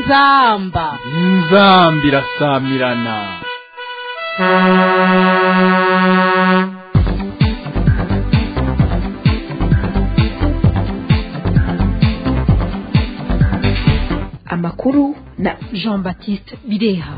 inzamba inzamba irasamirana amakuru na jean baptiste bireha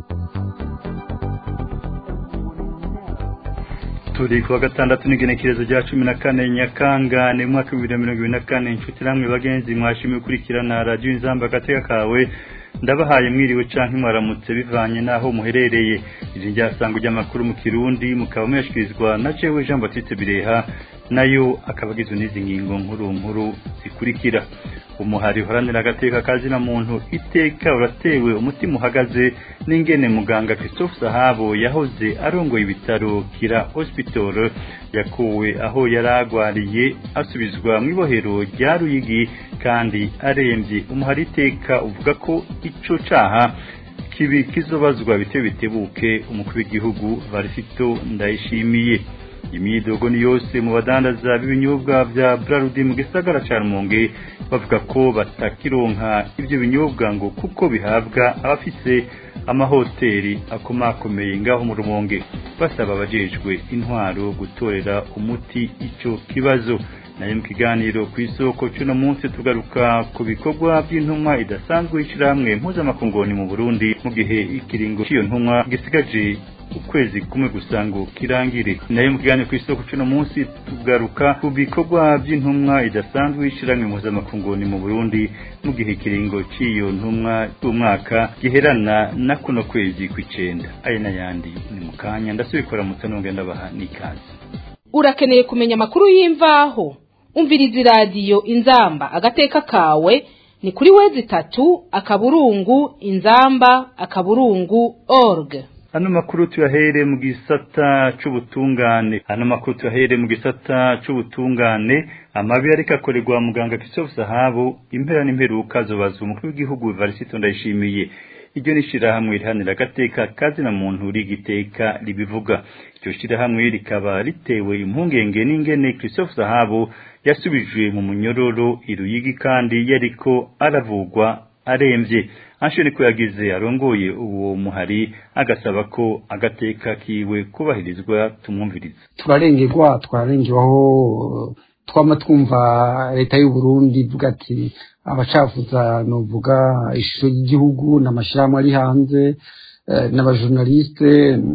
turi kuwa gatandatu n'igenekerezo rya cumi na kane nyakanga ni umwaka w'ibihumbi bibiri na mirongo ibiri na kane inshuti namwe bagenzi mwashimiye gukurikirana radiyo inzamba agateka kawe ndabahaye mwiriwe canke mwaramutse bivanye naho muherereye iri ryasango ry'amakuru mu kirundi mukaba muyashikirizwa na jewe jean baptiste bireha nayo akaba agizwe n'izi ngingo nkuru nkuru zikurikira umuhari uharanira agateka kazina muntu iteka uratewe umutima uhagaze n'ingene muganga Christophe Sahabo yahoze arongoye ibitaro kira hospital yakuwe aho yaragwariye asubizwa mu ibohero rya Ruyigi kandi aremvye umuhari iteka uvuga ko ico caha kibi kizobazwa bite bitebuke umukuru w'igihugu Varisito ndayishimiye imyidogo ni yose mu badandaza b'ibinyobwa vya Brarudi mu gisagara ca Rumonge bavuga ko batakironka ivyo binyobwa ngo kuko bihabwa abafise amahoteli akomakomeye ngaho mu Rumonge basaba abajejwe intwaro gutorera umuti ico kibazo nayo mu kiganiro ku isoko cy'uno munsi tugaruka ku bikorwa by'intumwa idasanzwe y'ishyirahamwe mpuzamakungoni mu Burundi mu gihe ikiringo cy'iyo ntumwa gisigaje ukwezi kumwe gusa ngo kirangire nayo mu kiganiro ku isoko cy'uno munsi tugaruka ku bikorwa by'intumwa idasanzwe y'ishyirahamwe mpuzamakungoni mu Burundi mu gihe ikiringo cy'iyo ntumwa y'umwaka giherana na kuno kwezi kw'icenda aya n'ayandi ni mu kanya ndasubikora mutanonge ndabaha n'ikaze urakeneye kumenya amakuru y'imvaho umviriza iradiyo inzamba agateka kawe ni kuri wezi itatu akaburungu inzamba akaburungu org Hano makuru tuyahere mu gisata c'ubutungane hano makuru tuyahere mu gisata c'ubutungane amabi ariko akorerwa muganga Christophe Sahabo impera n'imperuka zobazwa umukuru w'igihugu Varisito ndayishimiye iryo ni shirahamwe rihanira agateka kazina muntu rigiteka ribivuga iryo shirahamwe rikaba ritewe impungenge n'ingene Christophe Sahabo yasubijwe mu munyororo iruyigi kandi yariko aravugwa aremvye anshoni ko yagize arongoye uwo muhari agasaba ko agateka kiwe kubahirizwa tumwumviriza turarengerwa twararengewaho twama twumva leta y'u Burundi ivuga ati abacafuza novuga ishusho y'igihugu n'amashirahamwe ari hanze n'abajournaliste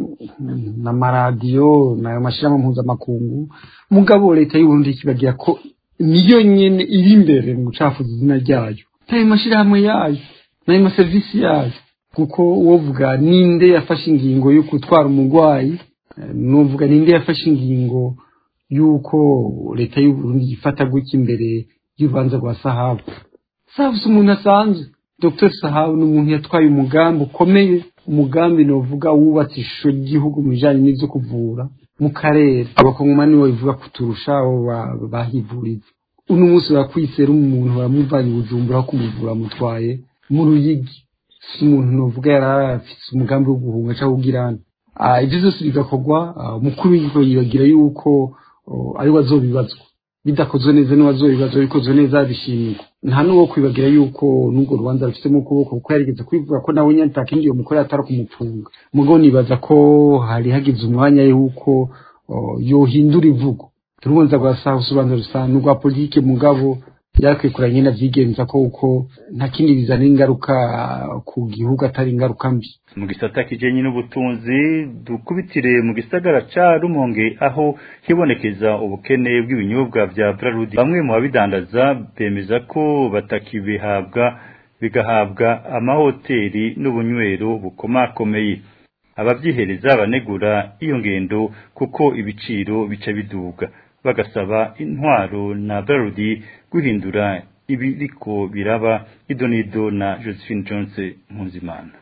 n'amaradiyo n'ayo mashirahamwe mpuzamakungu mugabo leta y'u Burundi kibagira ko niyo nyene iri imbere mu gucafuza izina ryayo n'ayo mashirahamwe yayo n'ayo maserivisi yayo kuko uwovuga ninde yafashe ingingo yo gutwara umurwayi nuvuga ninde yafashe ingingo yuko leta y'u Burundi ifata gutya imbere y'urubanza rwa Sahabu Sahabu si umuntu asanzwe Dr Sahabu ni umuntu yatwaye umugambi ukomeye umugambi novuga wubatse ishusho ry'igihugu mu bijanye n'ivyo kuvura mu karere abakongomani babivuga kuturusha abo bahivuriza uno munsi barakwisera umuntu baramuvanye bujumbura aho kumuvura mutwaye mu ruyigi si umuntu novuga yari afise umugambi wo guhunga cyangwa kugirana ibyo byose bigakorwa umukuru w'igihugu yibagira yuko ari we azobibazwa bidakozwe neza n'uwazobibazwa bikozwe neza bishimirwa nta n'uwo kwibagira yuko n'urwo rubanza rufitemo ukuboko kuko yarigeze kwivuga ko nawe nyine atakindi iyo mukore atari kumufunga mugo nibaza ko hari hagize umwanya yuko yohindura ivugo urubanza rwa saha usobanura rusanzwe urwa politike mugabo byakwikuranye navyigenza ko uko nta kindi bizana ingaruka ku gihugu atari ingaruka mbi mu gisata kijenye n'ubutunzi dukubitire mu gisagara ca Rumonge aho hibonekeza ubukene bw'ibinyobwa vya Brarudi bamwe mu babidandaza bemeza ko batakibihabwa bigahabwa amahoteli n'ubunywero bukomakomeye abavyihereza banegura iyo ngendo kuko ibiciro bica biduga bagasaba intwaro na Brarudi guhindura ibiriko biraba idonido na Josephine Jones Mpuzimana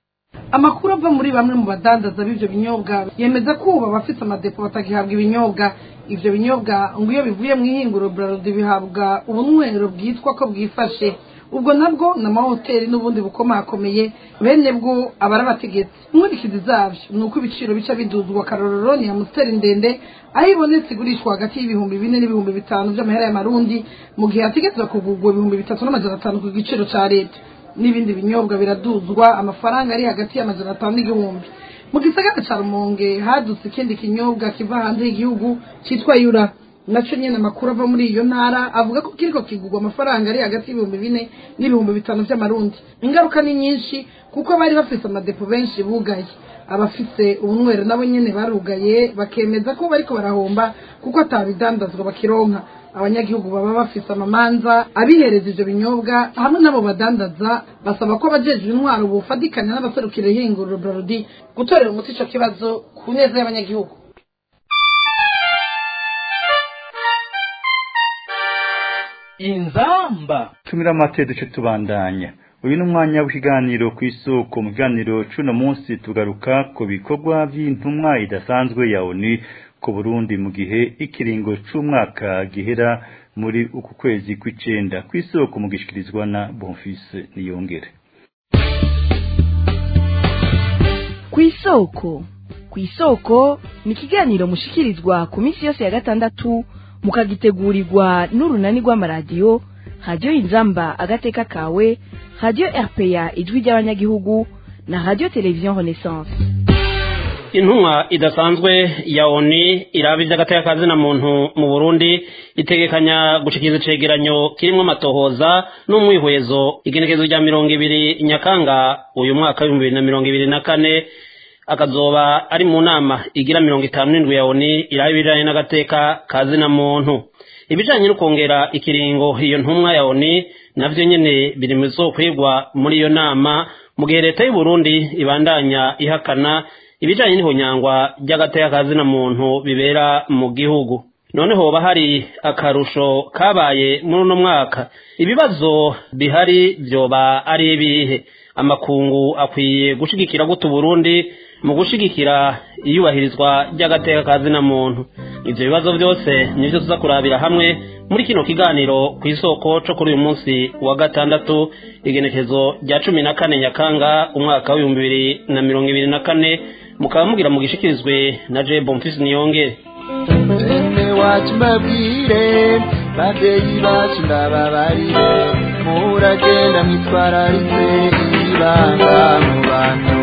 amakuru ava muri bamwe mu badandaza b'ivyo binyobwa yemeza ko ubu abafite amadepo batagihabwa ibinyobwa ivyo binyobwa ngo iyo bivuye mu ihinguro Braludi bihabwa ubunywero bwitwa ko bwifashe ubwo nabwo ni amahoteli n'ubundi bukomakomeye bene bwo aba ari abategetsi inkurikizi zabyo ni uko ibiciro bica biduzwa akarorero ni amusiteri ndende aho ibonetse igurishwa hagati y'ibihumbi bine n'ibihumbi bitanu by'amahera y'amarundi mu gihe hategerezwa kugurwa ibihumbi bitatu n'amajana atanu ku giciro cya leta n'ibindi binyobwa biraduzwa amafaranga ari hagati y'amajana atanu n'igihumbi mu gisagara ca rumonge hadutse ikindi kinyobwa kiva hanze y'igihugu citwa yura naco nyene amakuru ava muri iyo ntara avuga ko kiriko kigurwa amafaranga ari hagati y'ibihumbi bine n'ibihumbi bitanu vy'amarundi ingaruka ni nyinshi kuko bari bafise amadepo benshi bugaye abafise ubunywero nabo nyene barugaye bakemeza ko bariko barahomba kuko atabidandazwa bakironka abanyagihugu baba bafise amamanza abihereza ivyo binyobwa hamwe n'abo badandaza basaba ko abajejwe intwaro bufadikanya n'abaserukira ihinguriro brarudi gutorera umuti ico kibazo ku neza y'abanyagihugu inzamba tumira amate duce tubandanya uyu ni umwanya w'ikiganiro ku isoko mu kiganiro c'uno munsi tugaruka ku bikorwa vy'intumwa idasanzwe ya ONU ku Burundi mu gihe ikiringo c'umwaka gihera muri uku kwezi kw'icenda ku isoko mu gishikirizwa na Bonfils Niyongere ku isoko ku isoko ni ikiganiro mushikirizwa ku minsi yose ya gatandatu mukagitegurirwa n'urunani rw'amaradiyo radiyo inzamba agateka kawe radiyo rpa ijwi ry'abanyagihugu na radiyo televiziyo renaissance intumwa idasanzwe ya oni iraba iby'agateka na muntu mu burundi itegekanya gushikiriza icegeranyo kirimo amatohoza n'umwihwezo igenekezo rya mirongo ibiri nyakanga uyu mwaka w'ibihumbi bibiri na mirongo ibiri na kane akazoba ari mu nama igira mirongo itanu n'indwi ya oni iraba ibijanye n'agateka na muntu ibijanye no kongera ikiringo iyo ntumwa ya oni navyo nyene biri mu bizokwigwa muri iyo nama mu gihe leta y'u Burundi ibandanya ihakana ibijanye n'ihonyangwa ry'agateka na muntu bibera mu gihugu none hoba hari akarusho kabaye muri uno mwaka ibibazo bihari vyoba ari ibihe amakungu akwiye gushigikira gute Burundi mu gushigikira iyubahirizwa ry'agateka na muntu ivyo bibazo byose nivyo tuza kurabira hamwe muri kino kiganiro ku isoko co kuri uyu munsi wa gatandatu igenekezo rya cumi na kane nyakanga umwaka w'ibihumbi bibiri na mirongo ibiri na kane mukaba mugira mu gishikirizwe na je bomfisi niyongere bene wacu mbabwire babyeyi bacu ndababarire muragenda mwitwararitse ibanga mu bantu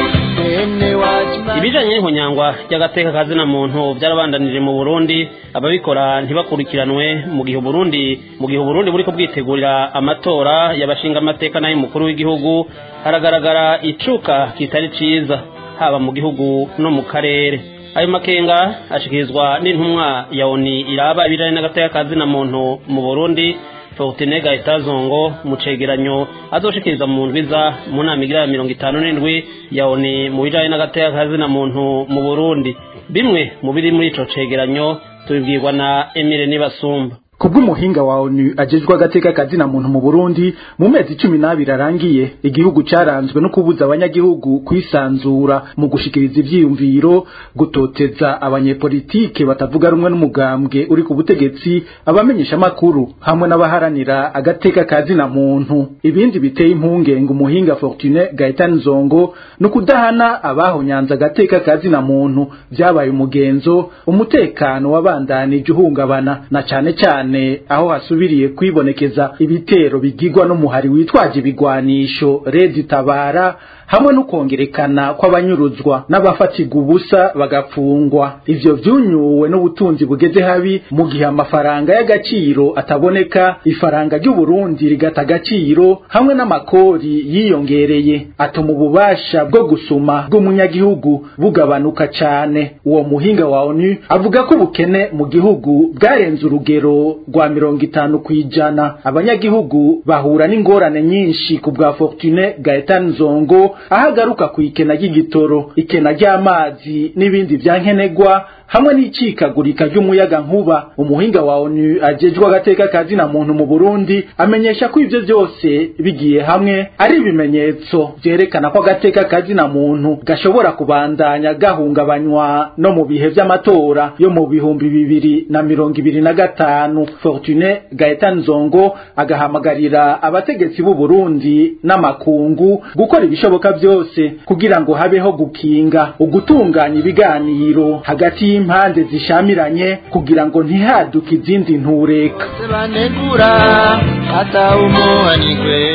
bene wacu ibijanye n'ihonyangwa ry'agateka kazina muntu byarabandanije mu Burundi ababikora ntibakurikiranwe mu gihe Burundi mu gihe Burundi buriko bwitegurira amatora y'abashinga amateka nayo mukuru w'igihugu haragaragara icuka kitari ciza haba mu gihugu no mu karere ayo makenga ashikirizwa n'intumwa ya ONU iraba ibijanye n'agateka kazina muntu mu Burundi Fortune Gaitazongo mu cegeranyo azoshikiriza mu ndwiza mu nama igira ya mirongo itanu n'indwi ya ONU mu bijanye n'agateka kazina muntu mu Burundi bimwe mu biri muri ico cegeranyo tubibwirwa na Emile Nibasumba kubw'umuhinga wa ONU ajejwe agateka kazina muntu mu Burundi mu mezi cumi n'abiri arangiye igihugu caranzwe no kubuza abanyagihugu kwisanzura mu gushikiriza ivyiyumviro gutoteza abanyepolitike batavuga rumwe n'umugambwe uri ku butegetsi abamenyesha makuru hamwe n'abaharanira agateka kazina muntu ibindi biteye impungenge umuhinga Fortune Gaetan Zongo no kudahana abahonyanza agateka kazina muntu vyabaye umugenzo umutekano wabandanije uhungabana na cane cyane aho hasubiriye kwibonekeza ibitero bigirwa n'umuhari witwaje ibigwanisho Redi Tabara hamwe no kongerekana kw'abanyuruzwa n'abafatirwa ubusa bagapfungwa ivyo vyunyuwe n'ubutunzi bugeze habi mu gihe amafaranga y'agaciro ataboneka ifaranga ry'u Burundi rigata agaciro hamwe n'amakori yiyongereye atuma ububasha bwo gusuma bw'umunyagihugu bugabanuka cane uwo muhinga wa ONU avuga ko ubukene mu gihugu bwarenze urugero rwa mirongo itanu kwijana abanyagihugu bahura n'ingorane nyinshi ku bwa Fortune Gaetan Zongo aho agaruka ku ikena ry'igitoro ikena ry'amazi n'ibindi vyankenegwa hamwe n'icikagurika ry'umuyaga nkuba umuhinga wa ONU ajejwe agateka kazina muntu mu Burundi amenyesha ko ivyo vyose bigiye hamwe ari ibimenyetso vyerekana ko agateka kazina muntu gashobora kubandanya gahungabanywa no mu bihe vy'amatora yo mu bihumbi bibiri na mirongo ibiri na gatanu Fortune Gaetan Zongo agahamagarira abategetsi b'u Burundi n'amakungu gukora ibishoboka byose kugira ngo habeho gukinga ugutunganya ibiganiro hagati y'impande zishamiranye kugira ngo ntihaduke izindi ntureka banegura atawumuha nigwere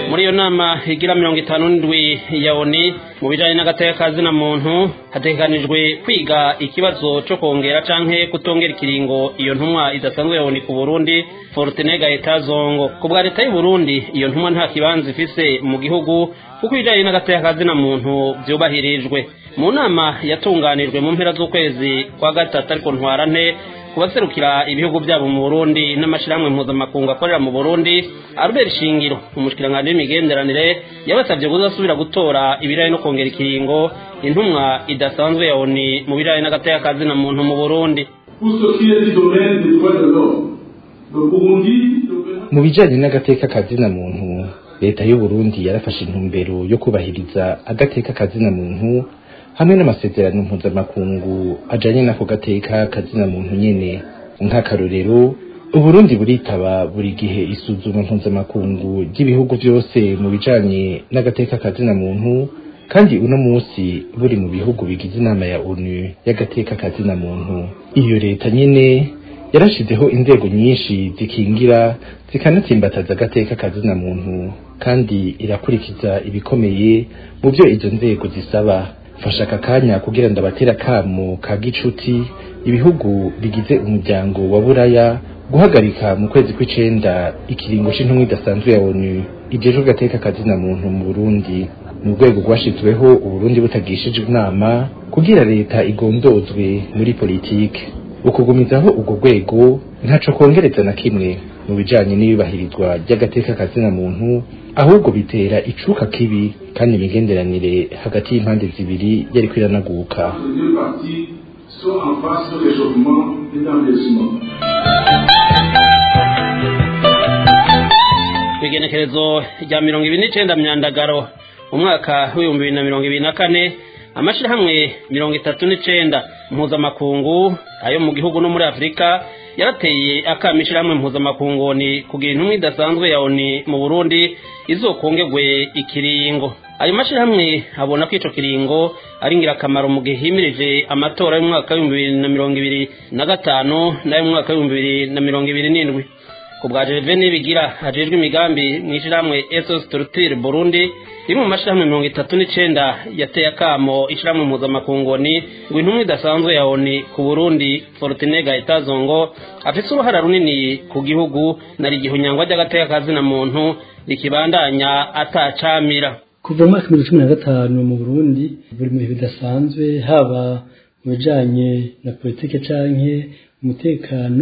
muri iyo nama igira mirongo itanu n'indwi ya oni mu bijanye n'agateka ka zina muntu hategekanijwe kwiga ikibazo co kongera canke kutongera ikiringo iyo ntumwa idasanzwe ya oni ku burundi fortenega etazongo ku bwa leta y'u burundi iyo ntumwa nta kibanza ifise mu gihugu kuko ibijanye n'agateka ka zina muntu vyubahirijwe mu nama yatunganijwe mu mpera z'ukwezi kwa gatatu ariko ntwarante kubaserukira ibihugu byabo mu Burundi n'amashirahamwe mpuzamakungu akorera mu Burundi Albert Shingiro umushikiranganji w'imigenderanire yabasabye kuzasubira gutora ibirayi no kongera ikiringo intumwa idasanzwe ya ONU mu birayi n'agateka ka zina muntu mu Burundi mu bijanye n'agateka ka zina muntu leta y'u Burundi yarafashe intumbero yo kubahiriza agateka ka zina muntu hamwe n'amasezerano mpuzamakungu ajanye n'ako gateka kazina muntu nyene nk'akarorero uburundi buritaba buri gihe isuzuma mpuzamakungu ry'ibihugu vyose mu bijanye n'agateka kazina muntu kandi uno musi buri mu bihugu bigize inama ya onu y'agateka kazina muntu iyo leta nyene yarashizeho inzego nyinshi zikingira zikanatsimbataza agateka kazina muntu kandi irakurikiza ibikomeye mu byo izo nzego zisaba fasha aka kanya kugira ndabatera kamo ka gicuti ibihugu bigize umuryango wa buraya guhagarika mu kwezi kw'icenda ikiringo c'intumwa idasanzwe ya onu ijejwe gateka kazina muntu mu burundi mu rwego rwashizweho uburundi butagishijwe inama kugira leta igondozwe muri politike ukugumizaho urwo rwego ntaco kongereza na kimwe mu bijanye n'iyubahirizwa ry'agateka kazina muntu ahubwo bitera icuka kibi kandi imigenderanire hagati y'impande zibiri yariko iranaguka kwigenekerezo rya mirongo ibiri n'icenda myandagaro umwaka w'ibihumbi bibiri na mirongo ibiri na kane amashirahamwe mirongo itatu n'icenda mpuzamakungu ayo mu gihugu no muri afurika yarateye akama ishirahamwe mpuzamakungu ni kugira intumwa idasanzwe ya oni mu burundi izokongerwe ikiringo ayo mashirahamwe abona ko ico kiringo ari ngirakamaro mu gihe himirije amatora y'umwaka w'ibihumbi bibiri na mirongo ibiri na gatanu n'ay'umwaka w'ibihumbi bibiri na mirongo ibiri n'indwi ku bwa Gervais bigira hajejwe imigambi mu ishyirahamwe SOS Structure Burundi rimwe mu mashirahamwe mirongo itatu n'icenda yateye akamo ishyirahamwe mpuzamakungu ni ngo intumwa idasanzwe ya ONU ku Burundi Fortunega Itazongo afise uruhara runini ku gihugu na igihunyangwa ry'agateka kazina muntu rikibandanya atacamira kuva mu mwaka w'ibihumbi cumi na gatanu mu Burundi buri mu bihe bidasanzwe haba mu bijanye na politike canke umutekano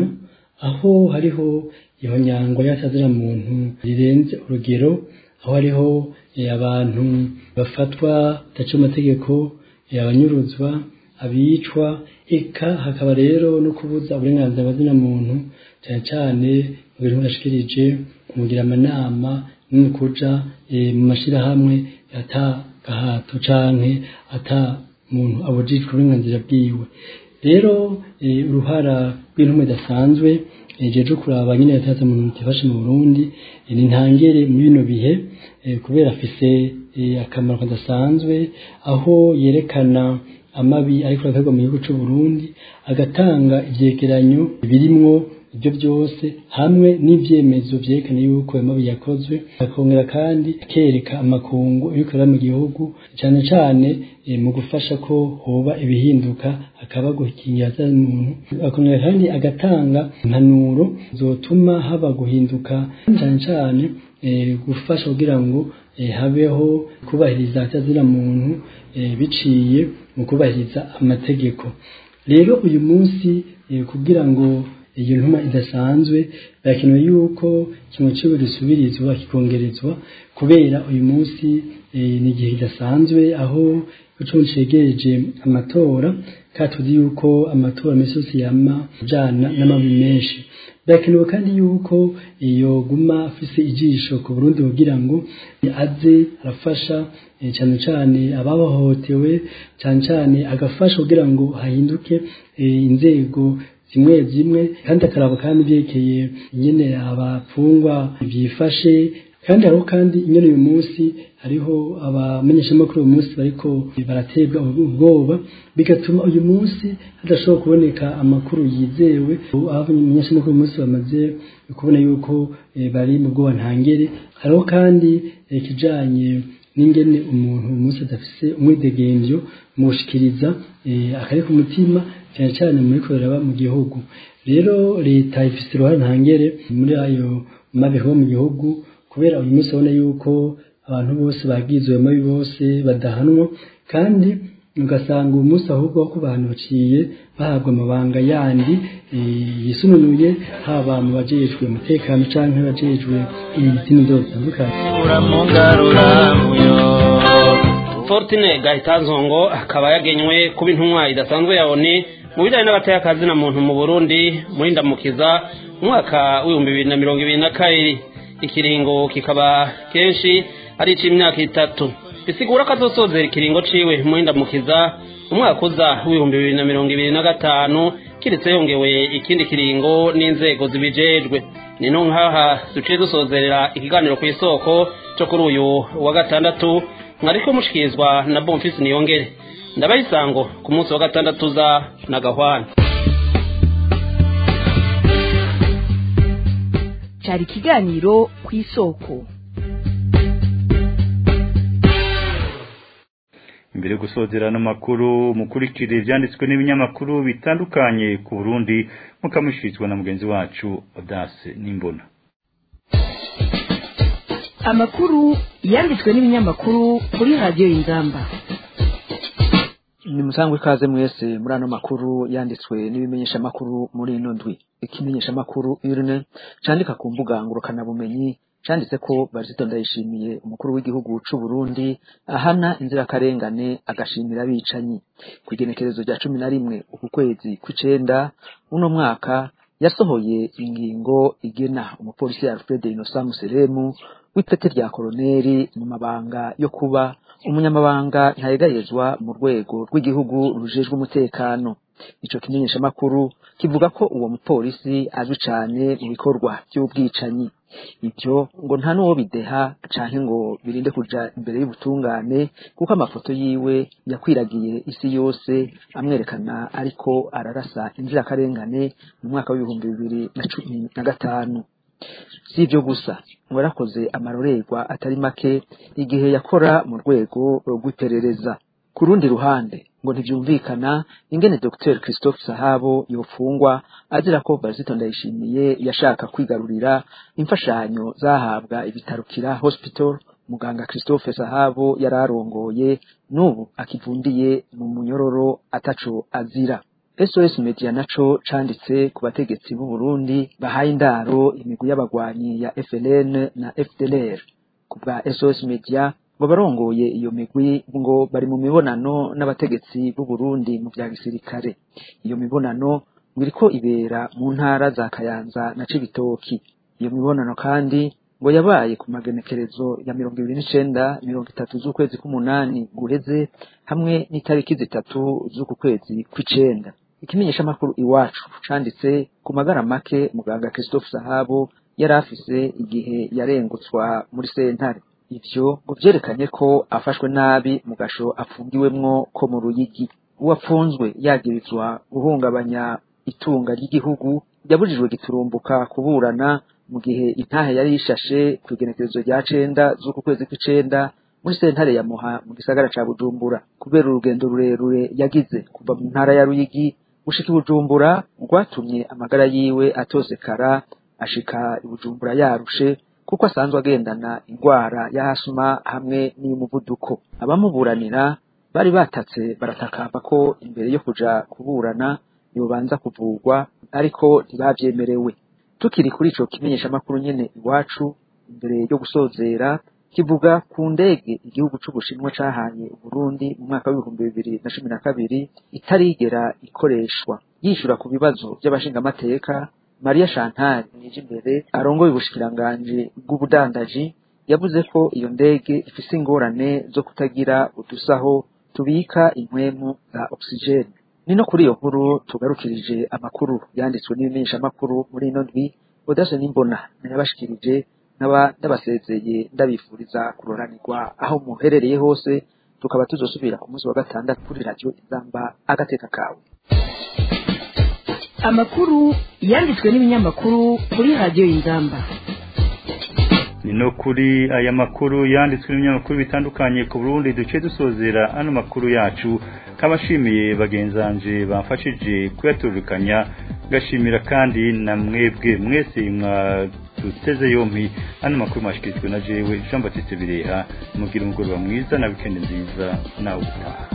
aho hariho ihonyangwa y'akazina muntu rirenze urugero aho hariho abantu bafatwa bataca amategeko abanyuruzwa abicwa eka hakaba rero no kubuza uburenganzira bw'azina muntu cyane cyane mu bintu bashikirije kumugira amanama no kuja mu mashirahamwe ata gahato canke ata muntu abujijwe uburenganzira bwiwe rero uruhara rw'intumwa idasanzwe jeje kuraba nyine yataza mu mutifashe mu Burundi ni ntangere mu bino bihe kubera afise akamaro kadasanzwe aho yerekana amabi ariko arakorwa mu gihugu cy'u Burundi agatanga ivyegeranyo birimwo ibyo byose hamwe n'ivyemezo vyerekana yuko ayo mabi yakozwe akongera kandi akereka amakungu ibikorera mu gihugu cyane cyane mu gufasha ko hoba ibihinduka hakaba gukingira za muntu akongera kandi agatanga impanuro zotuma haba guhinduka cyane cyane gufasha kugira ngo habeho kubahiriza atazira muntu biciye mu kubahiriza amategeko rero uyu munsi kugira ngo iyo ntuma idasanzwe birakenewe yuko kimwe cy'ubu gisubirizwa kikongerezwa kubera uyu munsi ni igihe kidasanzwe aho gucunga cegereje amatora kandi tuzi yuko amatora menshi yose yama ajana n'amabi menshi birakenewe kandi yuko iyo guma afise ijisho ku Burundi kugira ngo aze arafasha cyane cyane ababahohotewe cyane cyane agafasha kugira ngo hahinduke inzego zimwe zimwe kandi akaraba kandi byerekeye nyine abapfungwa byifashe kandi hariho kandi nyine uyu munsi hariho abamenyeshamakuru uyu munsi bariko baraterwa ubwoba bigatuma uyu munsi hadashobora kuboneka amakuru yizewe aho abamenyeshamakuru uyu munsi bamaze kubona yuko bari mu bwoba ntangere hariho kandi ikijanye n'ingene umuntu uyu munsi adafise umwidegemvyo mu gushikiriza akari ku mutima cyane cyane muri korera mu gihugu rero leta ifise uruhare ntangere muri ayo mabeho mu gihugu kubera uyu munsi abona yuko abantu bose bagizwe mabi bose badahanwa kandi ugasanga uyu munsi ahubwo ko abantu baciye bahabwa amabanga yandi yisununuye haba mu bajejwe umutekano canke bajejwe izindi nzego zitandukanye Fortune Gahitanzongo akaba yagenywe kuba intumwa idasanzwe ya ONU mu bijanye n'agateka na muntu mu Burundi muri ndamukiza umwaka w'ibihumbi bibiri na mirongo ibiri na kabiri ikiringo kikaba kenshi ari ic'imyaka itatu bisigura ko azosozera ikiringo ciwe muri ndamukiza umwaka uza w'ibihumbi bibiri na mirongo ibiri na gatanu kiretse yongewe ikindi kiringo n'inzego zibijejwe ni no nkaha duciye dusozerera ikiganiro ku isoko cyo kuri uyu wa gatandatu mwariko mushikirizwa na Bonfils Niyongere ndabayisango ku munsi wa gatandatu za na gahwana cyari ikiganiro ku isoko imbere yo gusozera n'amakuru mukurikire ibyanditswe n'ibinyamakuru bitandukanye ku Burundi mukamushirizwa na mugenzi wacu Odase Nimbona amakuru yanditswe n'ibinyamakuru kuri radiyo y'ingamba ni musangwe ikaze mwese muri ano makuru yanditswe n'ibimenyeshamakuru muri ino ndwi ikimenyeshamakuru urne candika ku mbuga ngurukanabumenyi canditse ko Barisito Ndayishimiye umukuru w'igihugu c'u Burundi ahana inzirakarengane agashimira abicanyi ku igenekerezo rya cumi na rimwe uku kwezi kw'icenda uno mwaka yasohoye ingingo igena umupolisi Alfred Innocent Museremu w'ipete rya koroneri mu mabanga yo kuba umunyamabanga ntayegayezwa mu rwego rw'igihugu rujejwe umutekano ico kimenyeshamakuru kivuga ko uwo mupolisi azwi cane mu bikorwa by'ubwicanyi ibyo ngo nta n'uwo bideha canke ngo birinde kuja imbere y'ubutungane kuko amafoto yiwe yakwiragiye isi yose amwerekana ariko ararasa inzirakarengane mu mwaka w'ibihumbi bibiri na cumi na gatanu si ibyo gusa ngo yarakoze amarorerwa atari make igihe yakora mu rwego rw'iperereza ku rundi ruhande ngo ntibyumvikana ingene Dr Christophe Sahabo yofungwa azira ko Barisito Ndayishimiye yashaka kwigarurira imfashanyo zahabwa ibitarukira hospital muganga Christophe Sahabo yararongoye n'ubu akivundiye mu munyororo ataco azira SOS Media naco canditse ku bategetsi b'u Burundi bahaye indaro imigwi y'abagwanyi ya FLN na FDLR ku bwa SOS Media ngo barongoye iyo migwi ngo bari mu mibonano n'abategetsi b'u Burundi mu vya gisirikare iyo mibonano ngo iriko ibera mu ntara za Kayanza na Cibitoki iyo mibonano kandi ngo yabaye ku magenekerezo ya mirongo ibiri n'icenda mirongo itatu z'ukwezi k'umunani guheze hamwe n'itariki zitatu z'uku kwezi kw'icenda ikimenyeshamakuru iwacu canditse ku magara make muganga Christophe Sahabo yari afise igihe yarengutswa muri sentare ivyo ngo vyerekanye ko afashwe nabi mu gasho afungiwemwo ko mu ruyigi uwapfunzwe yagirizwa guhungabanya itunga ry'igihugu yabujijwe giturumbuka kuburana mu gihe intahe yari yishashe ku igenekerezo rya cenda z'uku kwezi kw'icenda muri sentare ya muha mu gisagara ca bujumbura kubera urugendo rurerure yagize kuva mu ntara ya ruyigi gushika i bujumbura rwatumye amagara yiwe atosekara ashika i bujumbura yarushe kuko asanzwe agendana indwara y'ahasuma hamwe n'iy'umuvuduko abamuburanira bari batatse baratakamba ko imbere yo kuja kuburana yobanza kuvugwa ariko ntibavyemerewe tukiri kuri ico kimenyeshamakuru nyene iwacu imbere yo gusozera kivuga ku ndege igihugu c'ubushinwa cahaye uburundi mu mwaka w'ibihumbi bibiri na cumi na kabiri itarigera ikoreshwa yishura ku bibazo vy'abashingamateka Maria Chantal Nijimbere arongoye ubushikiranganji bw'ubudandaji yavuze ko iyo ndege ifise ingorane zo kutagira udusaho tubika impwemu za oxygene ni no kuri iyo nkuru tugarukirije amakuru yanditswe n'ibimenyeshamakuru muri ino ndwi Odase Nimbona nayabashikirije nkaba ndabasezeye ndabifuriza kuroranirwa aho muherereye hose tukaba tuzosubira ku munsi wa gatandatu kuri radiyo inzamba agateka kawe amakuru yanditswe n'ibinyamakuru kuri radiyo inzamba ni no kuri aya makuru yanditswe n'ibinyamakuru bitandukanye ku Burundi duce dusozera ano makuru yacu kabashimiye bagenzanje bamfashije kuyaturukanya gashimira kandi na mwebwe mwese mwaduteze yompi ano makuru mwashikirijwe na jewe Jean Baptiste Bireha mugira umugoroba mwiza na weekend nziza nawe utaha